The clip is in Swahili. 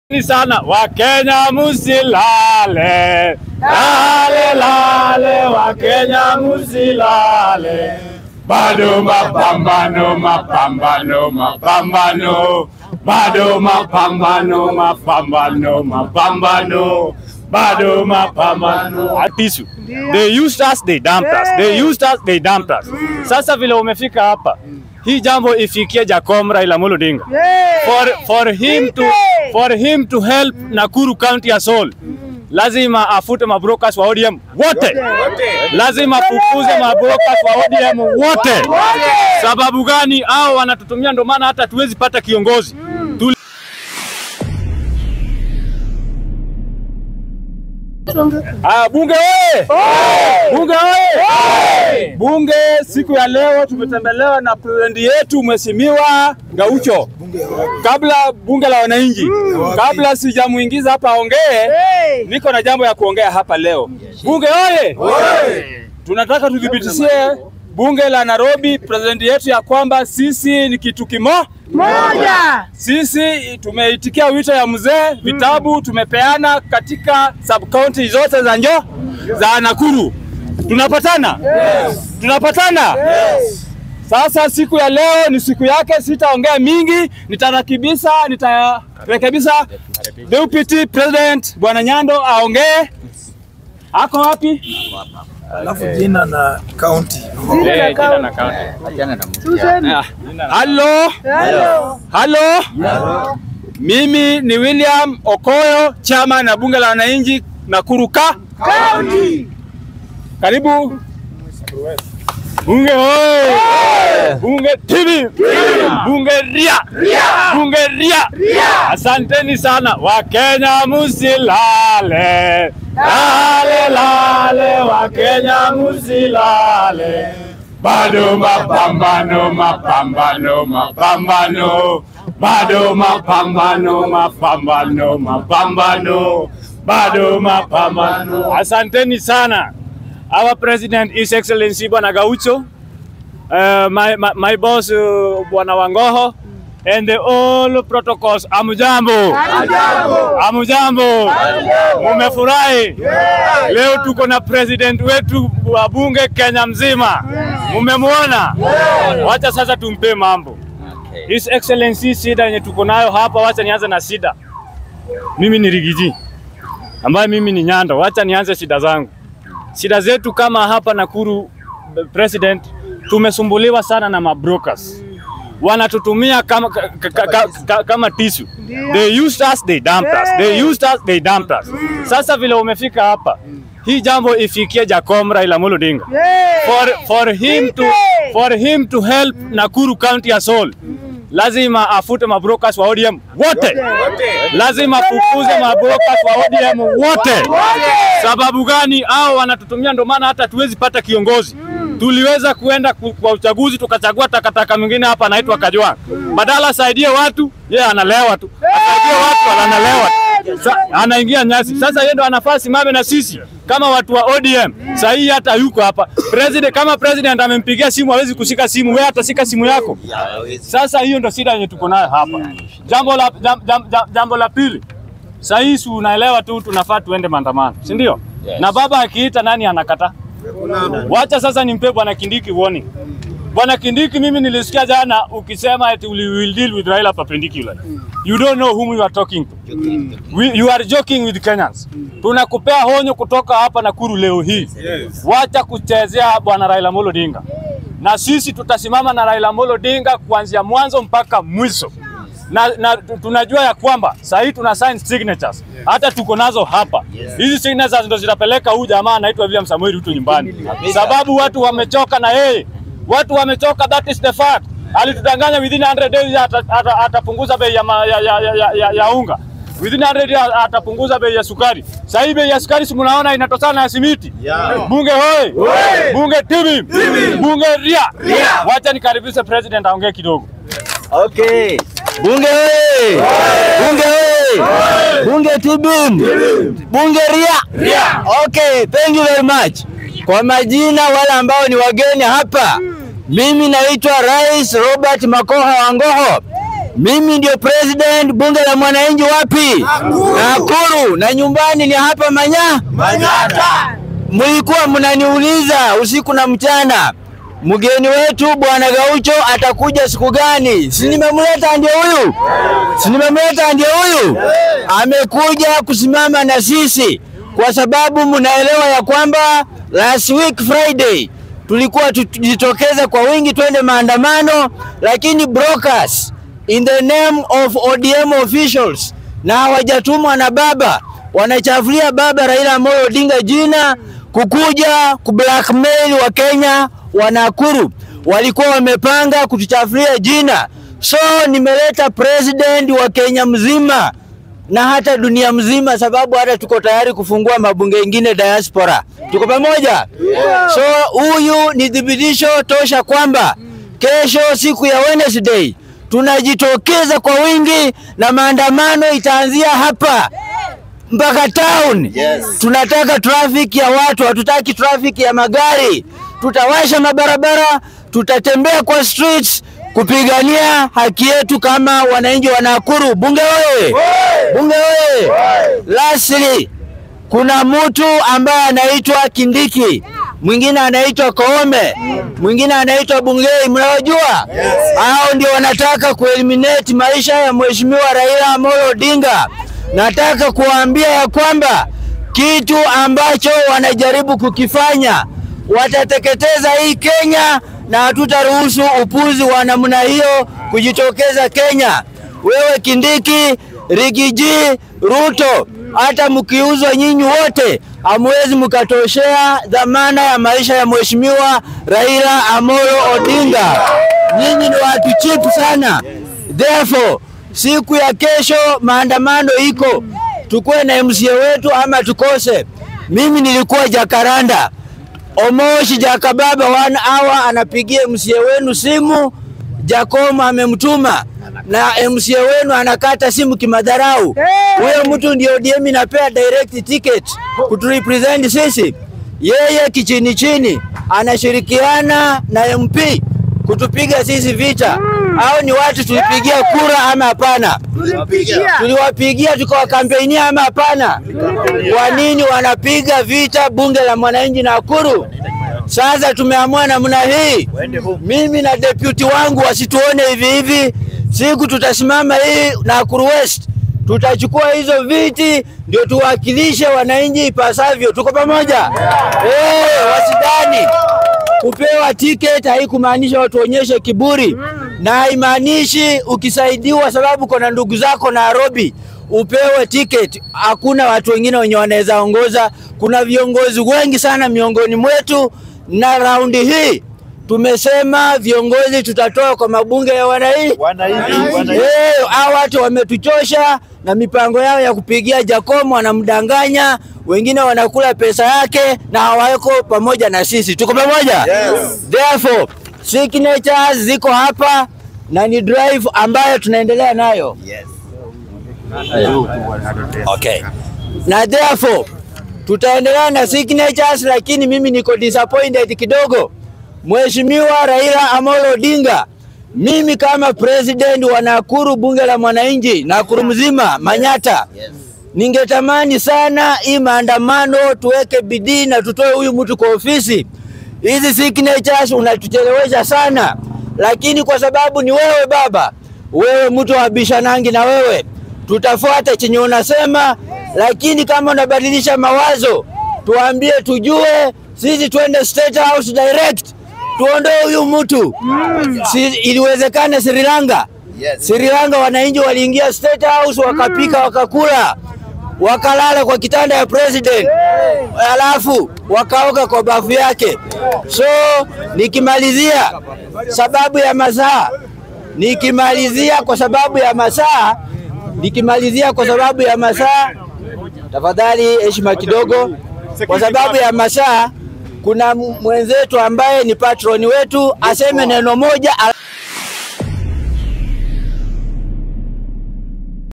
Ni sana Wakenya musilale, lale lale, Wakenya musilale, bado mapambano, mapambano, mapambano, bado mapambano, mapambano, mapambano, bado mapambano. Atisu, they used us, they dumped us, they used us, they dumped us. Sasa vile umefika hapa, hii jambo ifikie Jacom Raila Amolo Odinga for, for him to for him to help Nakuru County as whole lazima afute mabrokas wa ODM wote, lazima fukuze mabrokas wa ODM wote. Sababu gani? Hao wanatutumia, ndio maana hata tuwezi pata kiongozi Tuli Ah, bunge oye! Bunge oye! Bunge siku ya leo tumetembelewa na president yetu Mheshimiwa Gaucho. Kabla bunge la wananchi, kabla sijamuingiza hapa aongee, niko na jambo ya kuongea hapa leo. Bunge oye! Tunataka tudhibitishie bunge la Nairobi, president yetu ya kwamba sisi ni kitu kimo moja. sisi tumeitikia wito ya mzee, vitabu tumepeana katika sub county zote za njo za Nakuru. Tunapatana? Tunapatana? Sasa siku ya leo ni siku yake, sitaongea mingi, nitarakibisha, nitarekebisha deputy president bwana Nyando aongee. Ako wapi? Alafu jina na kaunti. Susan. Halo, Hello. halo. Mimi ni William Okoyo, chama na bunge la wananchi Nakuru ka County. Karibu bunge oye! Bunge TV, bunge ria, bunge ria. Asanteni sana Wakenya, musilale lale lale, Wakenya musilale, bado mapambano, mapambano, mapambano, bado mapambano, mapambano, mapambano, bado mapambano. Asanteni sana. Our president, His Excellency Bwana Gaucho, uh, my, my, my boss uh, Bwana Wangoho, and the all protocols. Amujambo, Hamjambo. amujambo, mumefurahi? Leo tuko na president wetu wa bunge Kenya mzima, mumemwona? Wacha sasa tumpe mambo. His Excellency, shida yenye tuko nayo hapa, wacha nianze na shida. Mimi ni Rigiji ambaye mimi ni Nyando, wacha nianze shida zangu. Shida zetu kama hapa Nakuru, president, tumesumbuliwa sana na mabrokers wanatutumia kama, ka, ka, ka, ka, kama tisu. They used us, they dumped us. They used us, they dumped us. Sasa vile umefika hapa, hii jambo ifikie Jacom Raila Amolo Odinga for, for him to for him to help Nakuru County as whole lazima afute mabrokas wa ODM wote, lazima fukuze mabrokas wa ODM wote. Sababu gani? Hao wanatutumia, ndio maana hata tuwezi pata kiongozi. Tuliweza kuenda ku- kwa uchaguzi tukachagua takataka mwingine hapa anaitwa Kajwang. Badala asaidie watu, yeye analewa tu, asaidie watu analewa tu. Sa, anaingia nyasi. Sasa yeye ndo anafaa simame na sisi kama watu wa ODM. Sasa hii hata yuko hapa. President kama president amempigia simu hawezi kushika simu, wewe atashika simu yako. Sasa hiyo ndo shida yenye tuko nayo hapa. Jambo la jam, jam, jam, jambo la pili. Sasa hii si unaelewa tu tunafaa tuende maandamano, si ndio? Na baba akiita nani anakata? Wacha sasa nimpe bwana Kindiki warning. Bwana Kindiki, mimi nilisikia jana ukisema eti we will deal with Raila perpendicular. You don't know whom you are talking to. We, you are joking with Kenyans. Tunakupea honyo kutoka hapa Nakuru leo hii. Wacha kuchezea bwana Raila Amolo Odinga, na sisi tutasimama na Raila Amolo Odinga kuanzia mwanzo mpaka mwisho na, na tu- tunajua ya kwamba saa hii tuna sign signatures hata tuko nazo hapa. Hizi signatures ndo zitapeleka huyu jamaa anaitwa William Samuel Ruto nyumbani, sababu watu wamechoka na yeye, watu wamechoka, that is the fact. Alitudanganya within 100 days ata- ata- atapunguza bei ya, ma- ya, ya, ya, ya, ya, ya unga within 100 days atapunguza bei ya sukari. Sasa hii bei ya sukari si mnaona inatokana na simiti. Bunge hoi, bunge tibi, bunge ria. Wacha nikaribishe president aongee kidogo. Okay. Bunge oye! Bunge oye! Bunge tibim! Bunge ria! Okay, thank you very much. Kwa majina wale ambao ni wageni hapa, mimi naitwa Rais Robert Makoha Wangoho, Mimi ndio president bunge la mwananchi wapi? Nakuru. Na nyumbani ni hapa Manya. Manyata. Mlikuwa mnaniuliza usiku na mchana, mgeni wetu bwana Gaucho atakuja siku gani? Si nimemleta ndio huyu, si nimemleta ndio huyu. Amekuja kusimama na sisi kwa sababu mnaelewa ya kwamba last week Friday tulikuwa tujitokeza kwa wingi twende maandamano, lakini brokers in the name of ODM officials na hawajatumwa na baba wanachafulia baba Raila Amolo Odinga jina kukuja kublackmail wa Kenya wa Nakuru. Walikuwa wamepanga kutuchafulia jina, so nimeleta president wa Kenya mzima na hata dunia mzima, sababu hata tuko tayari kufungua mabunge ingine diaspora. Tuko pamoja? So huyu ni thibitisho tosha kwamba kesho, siku ya Wednesday, tunajitokeza kwa wingi na maandamano itaanzia hapa mpaka town. Yes. Tunataka traffic ya watu, hatutaki traffic ya magari. Tutawasha mabarabara, tutatembea kwa streets kupigania haki yetu kama wananchi wa Nakuru. Bunge oye! Bunge oye! Lastly, kuna mtu ambaye anaitwa Kindiki, mwingine anaitwa Koome, mwingine anaitwa Bungei. Mnawajua hao ndio wanataka kueliminate maisha ya mheshimiwa Raila Amolo Odinga. Nataka kuwaambia ya kwamba kitu ambacho wanajaribu kukifanya, watateketeza hii Kenya na hatutaruhusu upuzi wa namna hiyo kujitokeza Kenya. Wewe Kindiki, Rigiji, Ruto, hata mkiuzwa nyinyi wote hamwezi mkatoshea dhamana ya maisha ya mheshimiwa Raila Amolo Odinga. Nyinyi ni watu cheap sana. Therefore, siku ya kesho maandamano iko, tukuwe na MCA wetu ama tukose. Mimi nilikuwa Jakaranda, Omoshi Jakababa one hour anapigia MCA wenu simu, Jakomo amemtuma na MCA wenu anakata simu kimadharau. Huyo mtu ndio ODM inapea direct ticket kuturepresent sisi. Yeye kichini chini anashirikiana na MP kutupiga sisi vita. Hao ni watu tulipigia kura ama hapana? Tuliwapigia tukawakampeinia ama hapana? Kwa nini wanapiga vita bunge la mwananchi Nakuru? Sasa tumeamua namna hii, mimi na deputy wangu wasituone hivi hivi. Siku tutasimama hii Nakuru West, tutachukua hizo viti ndio tuwakilishe wananchi ipasavyo. Tuko pamoja? Eh, wasidani kupewa tiketi haikumaanisha watu onyeshe kiburi, na haimaanishi ukisaidiwa sababu kuna ndugu zako Nairobi upewe tiketi. Hakuna watu wengine wenye wanaweza ongoza. Kuna viongozi wengi sana miongoni mwetu, na raundi hii tumesema viongozi tutatoa kwa mabunge ya wananchi. Eh, hao watu wametuchosha na mipango yao ya kupigia Jacomo, wanamdanganya wengine wanakula pesa yake na hawako pamoja na sisi. Tuko pamoja? Yes. Therefore, signatures ziko hapa na ni drive ambayo tunaendelea nayo. Okay. Na therefore tutaendelea na signatures, lakini mimi niko disappointed kidogo. Mheshimiwa Raila Amolo Odinga, mimi kama president wa Nakuru bunge la mwananchi, Nakuru mzima, Manyata, ningetamani sana hii maandamano tuweke bidii na tutoe huyu mtu kwa ofisi. Hizi signatures unatuchelewesha sana, lakini kwa sababu ni wewe baba, wewe mtu wa bishanangi, na wewe tutafuata chenye unasema, lakini kama unabadilisha mawazo tuambie, tujue sisi twende State House direct, tuondoe huyu mtu si, iliwezekana Sri Lanka Yes. Sri Lanka wananchi waliingia State House wakapika wakakula wakalala kwa kitanda ya president, alafu wakaoga kwa bafu yake. So nikimalizia sababu ya masaa, nikimalizia kwa sababu ya masaa, nikimalizia kwa sababu ya masaa, tafadhali heshima kidogo, kwa sababu ya masaa, kuna mwenzetu ambaye ni patroni wetu aseme neno moja.